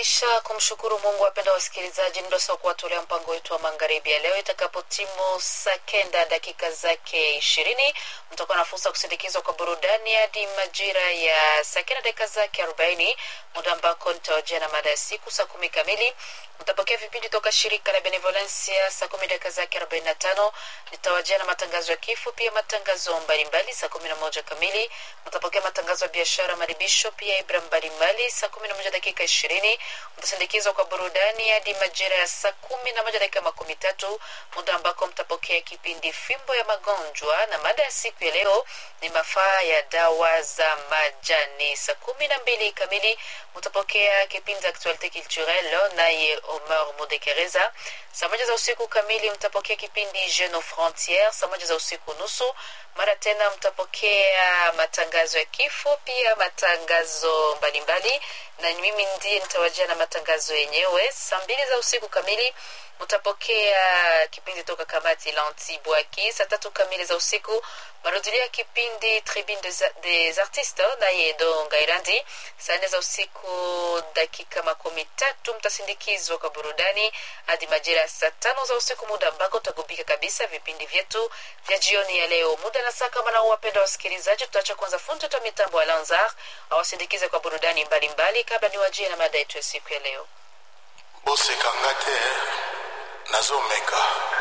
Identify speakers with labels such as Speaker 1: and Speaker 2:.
Speaker 1: kisha kumshukuru Mungu, wapenda wasikilizaji, muda sasa kuwatolea mpango wetu wa magharibi ya leo. Itakapotimu saa kenda dakika zake ishirini mtakuwa na fursa kusindikizwa kwa burudani hadi majira ya saa kenda dakika zake arobaini muda ambako nitawajia na mada ya siku saa kumi kamili mtapokea vipindi toka shirika la Benevolencia saa kumi dakika zake arobaini na tano nitawajia na matangazo ya kifo, pia matangazo mbalimbali saa kumi na moja kamili mtapokea matangazo ya biashara, maribisho, pia ibra mbalimbali saa kumi na moja dakika ishirini mtasindikizwa kwa burudani hadi majira ya saa kumi na moja dakika makumi tatu muda ambako mtapokea kipindi fimbo ya magonjwa, na mada ya siku ya leo ni mafaa ya dawa za majani. Saa kumi na mbili kamili mtapokea kipindi Actualite Culturelle naye Omar Mudekereza. Saa moja za usiku kamili mtapokea kipindi Jeune aux Frontières. Saa moja za usiku nusu mara tena mtapokea matangazo ya kifo, pia matangazo mbalimbali, na mimi ndiye nitawajia na matangazo yenyewe. Saa mbili za usiku kamili mtapokea kipindi toka kamati la Antibwaki. Saa tatu kamili za usiku marudilio ya kipindi Tribune des, des Artistes naye Edo Ngairandi. Saa nne za usiku dakika makumi tatu mtasindikizwa kwa burudani hadi majira ya saa tano za usiku, muda ambako utagubika kabisa vipindi vyetu vya jioni ya leo. Muda na saa kama na wapenda wasikilizaji, tutaacha kwanza fundi wa mitambo wa Lanzar awasindikize kwa burudani mbalimbali kabla niwajie na mada yetu ya siku ya leo.
Speaker 2: bosekanga te nazomeka